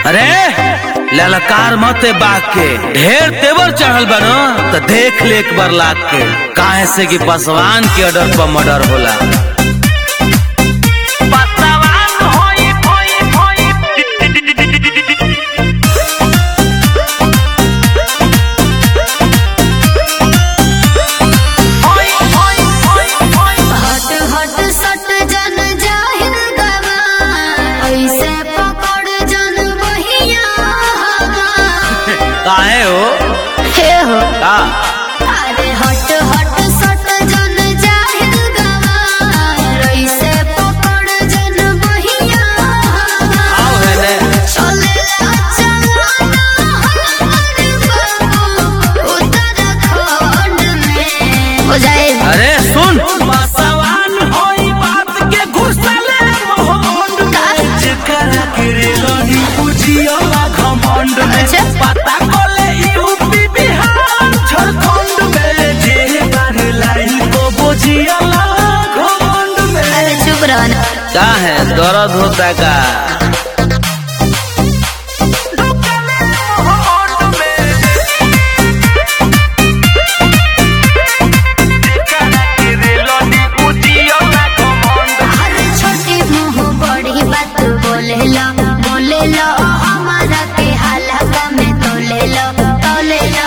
अरे ललकार मत बाग के ढेर तेवर चढ़ल बनो तो देख ले एक बार लाग के काहे से कि पसवान के ऑर्डर पर मर्डर होला हट हट सट जन जाहिर गवा ऐसे पकड़ जन बहिया काहे हो हे हो का अरे हट हट सट जन जाहिर गवा ऐसे पकड़ जन बहिया आओ है ने चले चलाना हमारे बाबू उत्तराखंड में हो जाए अरे सुन पसवान होई बात के घुसले मोहन में जेकरा के रे लड़ी बुझियोला घमंड में अच्छा। पता कोले यूपी बिहार झारखंड में जे बार लाई को बुझियोला घमंड में अरे चुप रहो ना क्या है दर्द होता का अरे छोटी मुंह बड़ी बात बोले लो बोले लो हमारा के हालका में तोले लो तोले लो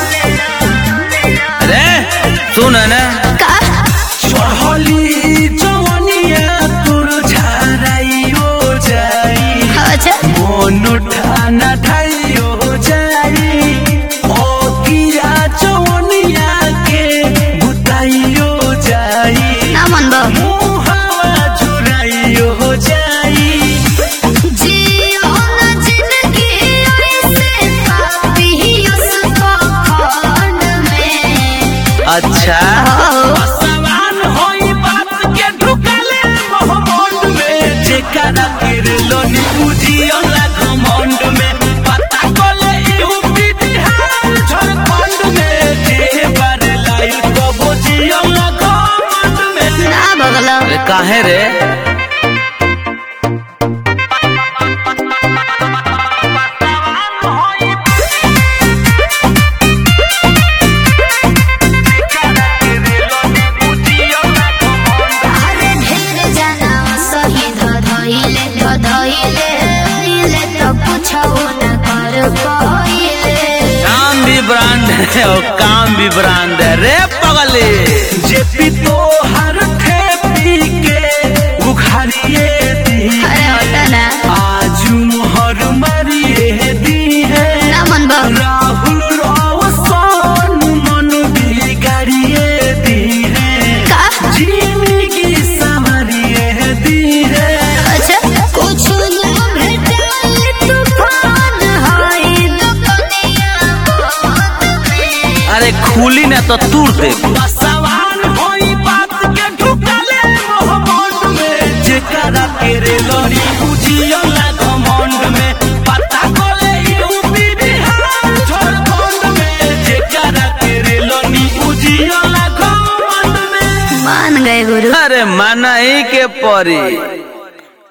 अरे सुन ना का चढ़ली जवनिया तोर झाराइयो जाई अच्छा मोनु ठाना ठाइयो जाई ओ किया जवनिया के बुताइयो जाई ना मन बो मुहावा झुराइयो जाई जियो ना जिंदगी ऐसे पापी उसको खंड में अच्छा हो सवाल होई बात के ढुकले मोहम्मद में जेकरा के लोनी बुझियो ला घमंड में पता कोले यूपी बिहार झारखंड में जे बार लाई को बुझियो ला घमंड में ना बगलो अरे काहे रे अरे ढेर जना शहीद धइले धइले इले तो कुछो न कर पाइले काम भी ब्रांड है और काम भी ब्रांड है रे पगले जे पी तो हर ठेपी के उखाड़िए दी अरे होता ना आज मोहर मारिए दी है ना मन बो राहुल रोशन मन बिगाड़िए दी है का जिंदगी संवरिए दी है अच्छा कुछ न भेटल तूफान होई दुनिया बहुत में अरे खुली ना तो तूर दे सवाल होई बात के ढुकले मोहम्मद में जेकरा के रे लड़ी बुझियो ला घमंड में पता कोले यूपी बिहार झारखंड में जेकरा के रे लड़ी बुझियो ला घमंड में मान गए गुरु अरे माना ही के परी